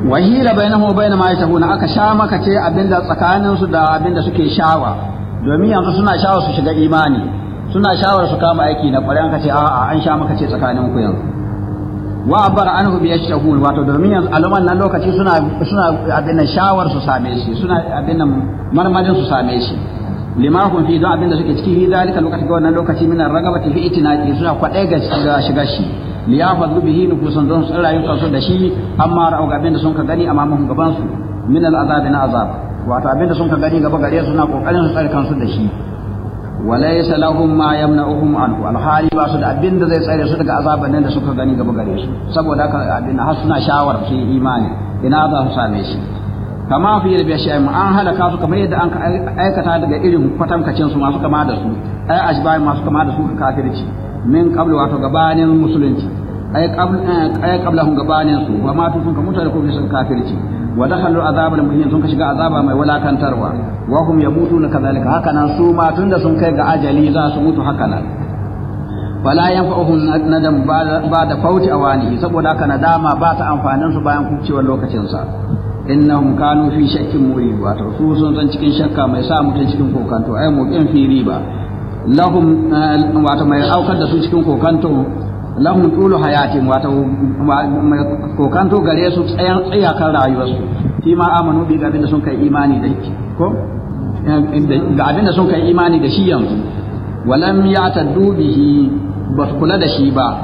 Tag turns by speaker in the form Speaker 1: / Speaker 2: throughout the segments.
Speaker 1: wahila bainahu wa bain ma yashahuna aka sha maka ce abinda tsakanin su da abinda suke shawa domin yanzu suna shawar su shiga imani suna shawar su kama aiki na kwarai an ka ce a'a an sha maka ce tsakanin ku yanzu wa abara anhu bi yashtahun wato domin yanzu aluman nan lokaci suna suna abin shawar su same shi suna abin marmarin su same shi lima kun fi don abin da suke ciki fi dalika lokaci ga wannan lokaci min ragabati fi itinaqi suna kwadai ga shiga shi liyafadhu bihi nufusun don su rayu kansu da shi amma ra'u ga abin da sun ka gani amma mun gaban su min al'azab na azab wato abin da sun ka gani gaba gare su suna kokarin su tsare kansu da shi walaysa lahum ma yamna'uhum anhu alhali ba su da abin da zai tsare su daga azaban nan da suka gani gaba gare su saboda haka abin har suna shawar su imani ina za su same shi kama fi da shi an halaka su kamar yadda an aikata daga irin kwatankacin su masu kama da su ai ashbai masu kama da su kafirci min qablu wato gabanin musulunci ai qabl ai qablahum gabanin su wa ma sun ka mutu da kofin kafirci wa dakhalu azab al muhin sun ka shiga azaba mai walakantarwa wa hum yamutuna kadhalika haka nan su ma tunda sun kai ga ajali za su mutu haka nan fala yanfa'uhum nadam ba da fauti awani saboda haka nadama ba ta amfanin su bayan kucewar lokacin sa innahum kanu fi shakkin murid wato su sun san cikin shakka mai sa mutum cikin kokanto ai muqin fi riba lahum wato mai aukar da su cikin kokanto lahum tulu hayatin wato mai kokanto gare su tsayan tsayakan rayuwarsu fi ma amanu bi ga abinda sun kai imani da shi ko ga abinda sun kai imani da shi yanzu walam ya'taddu bihi ba su kula da shi ba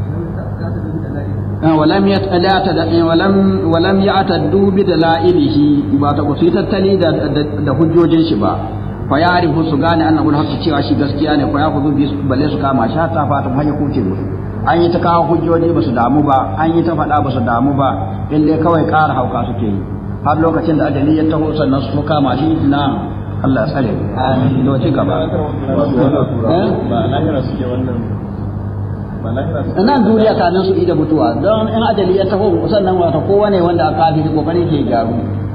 Speaker 1: ولم يتأتى ولم ولم يعتدوا بدلائله ba ta su tattali da da hujjojin shi ba fa ya'rifu su gane annahu al cewa shi gaskiya ne fa yakhudhu bi balle su kama shi hatta fatan hanya kuce musu an yi ta kawo hujjoji ba su damu ba an yi ta faɗa ba su damu ba in dai kawai ƙara hauka suke yi har lokacin da ajali ya taho sannan su kama shi na Allah ya tsare amin to ci gaba
Speaker 2: ba lahira suke wannan
Speaker 1: nan duniya kanin su ida mutuwa don in ajali ya taho sannan wata kowane wanda aka kafiri kokari ke gyaru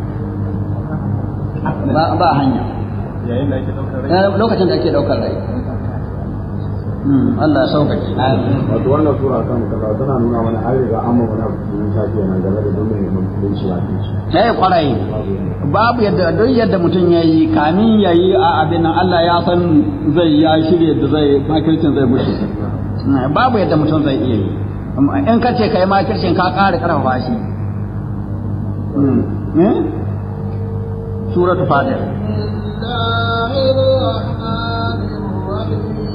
Speaker 1: ba ba hanya
Speaker 2: yayin da ake daukar rai
Speaker 1: lokacin da ake daukar rai Allah ya sauƙaƙe
Speaker 3: wato wannan sura kan kaza tana nuna mana an riga an ma wani abu cikin shafi yana game da don mai musulunci ya fi shi
Speaker 1: sai kwarai babu yadda don yadda mutum ya yi kamin ya yi a abin nan Allah ya san zai ya shirya da zai makircin zai bushe babu yadda mutum zai iya yi in ka ce kai makircin ka ƙara ƙarfafa shi suratul fatir
Speaker 4: الله الرحمن الرحيم